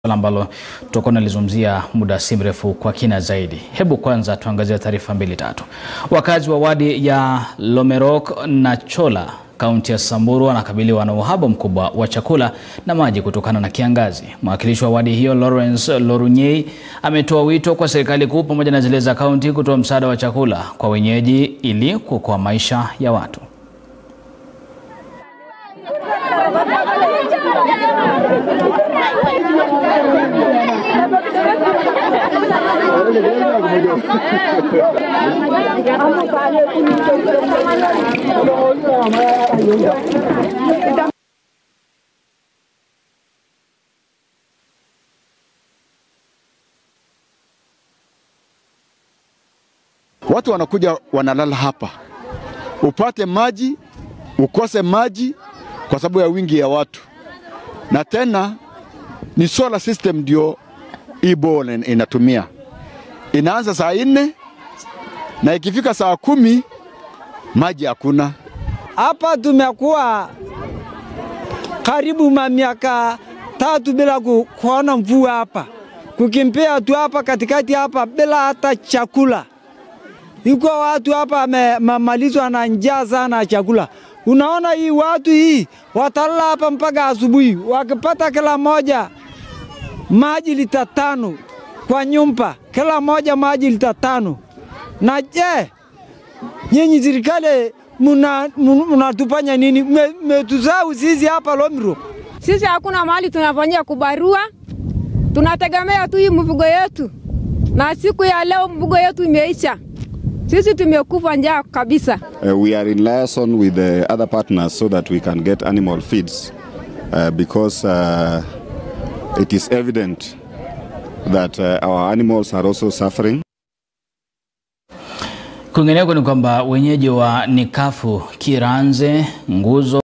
Swala ambalo tutakuwa nalizungumzia muda si mrefu kwa kina zaidi. Hebu kwanza tuangazie taarifa mbili tatu. Wakazi wa wadi ya Lomerok na Chola kaunti ya Samburu wanakabiliwa na uhaba mkubwa wa chakula na maji kutokana na kiangazi. Mwakilishi wa wadi hiyo Lawrence Lorunyei ametoa wito kwa serikali kuu pamoja na zile za kaunti kutoa msaada wa chakula kwa wenyeji ili kuokoa maisha ya watu. Watu wanakuja wanalala hapa, upate maji ukose maji kwa sababu ya wingi ya watu, na tena ni solar system ndio hii ball inatumia. Inaanza saa nne na ikifika saa kumi maji hakuna. Hapa tumekuwa karibu miaka tatu bila ku, kuona mvua hapa, kukimbia tu hapa katikati hapa bila hata chakula. Iko watu hapa wamemalizwa na njaa sana chakula. Unaona hii watu hii watalala hapa mpaka asubuhi, wakipata kila moja maji lita tano kwa nyumba, kila moja maji lita tano. Na je, nyinyi serikali mnatufanya nini? Mmetuzau sisi hapa Lomiro. Sisi hakuna mahali tunafanyia kubarua, tunategemea tu hii mfugo yetu, na siku ya leo mfugo yetu imeisha. Sisi tumekufa njaa kabisa. Uh, we are in liaison with the other partners so that we can get animal feeds uh, because uh, it is evident that uh, our animals are also suffering. Kwingineko ni kwamba wenyeji wa Nikafu, Kiranze, Nguzo